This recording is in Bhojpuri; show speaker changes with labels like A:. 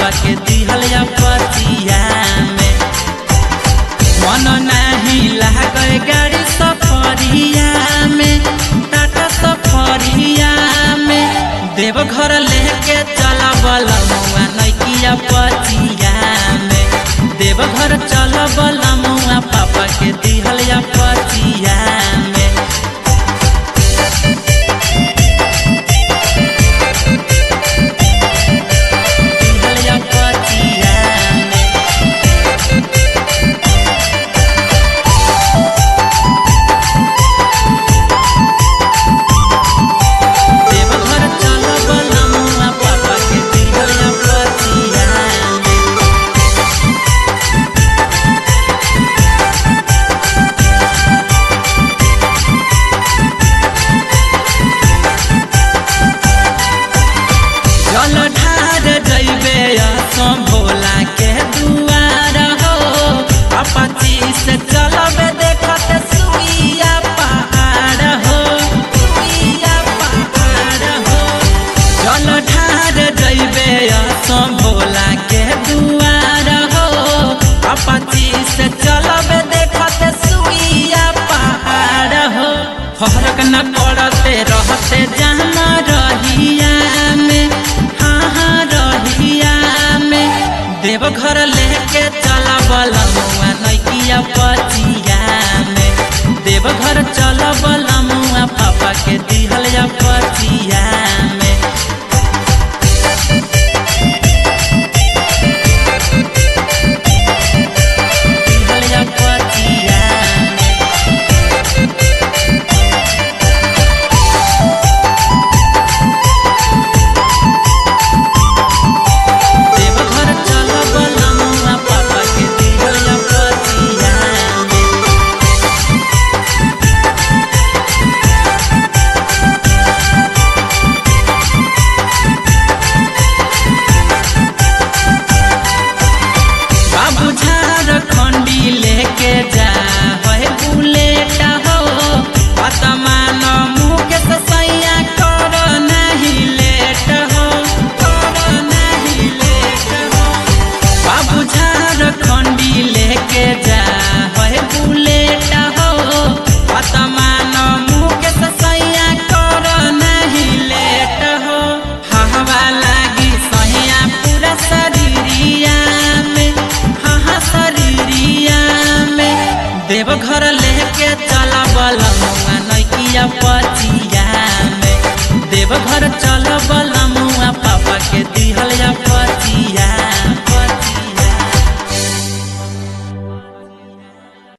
A: पापा के दिहल या पतिया में मन नाही लागे गाड़ी सफरिया में टाटा सफरिया में देवघर लेके चल बलमुआ नैकिया पतिया में देवघर चल बलमुआ पापा के दिहल या पतिया में दिहल या पतिया में देवघर चल बलमुआ पापा के दिहल या पतिया में जल ढार जैबे असम भोला के दुआर हो अपाची से चलबे देखत सुइया पहाड़ हो सुइया पहाड़ हो जल ढार जैबे असम भोला के दुआर हो अपाची से चलबे देखत सुइया पहाड़ हो फरक न पड़ते रहते जाना रहिया में हाँ हाँ रहिया में देवघर लेके चला बलमुआ नैकिया पचिया में देवघर चल बलमुआ पापा के दी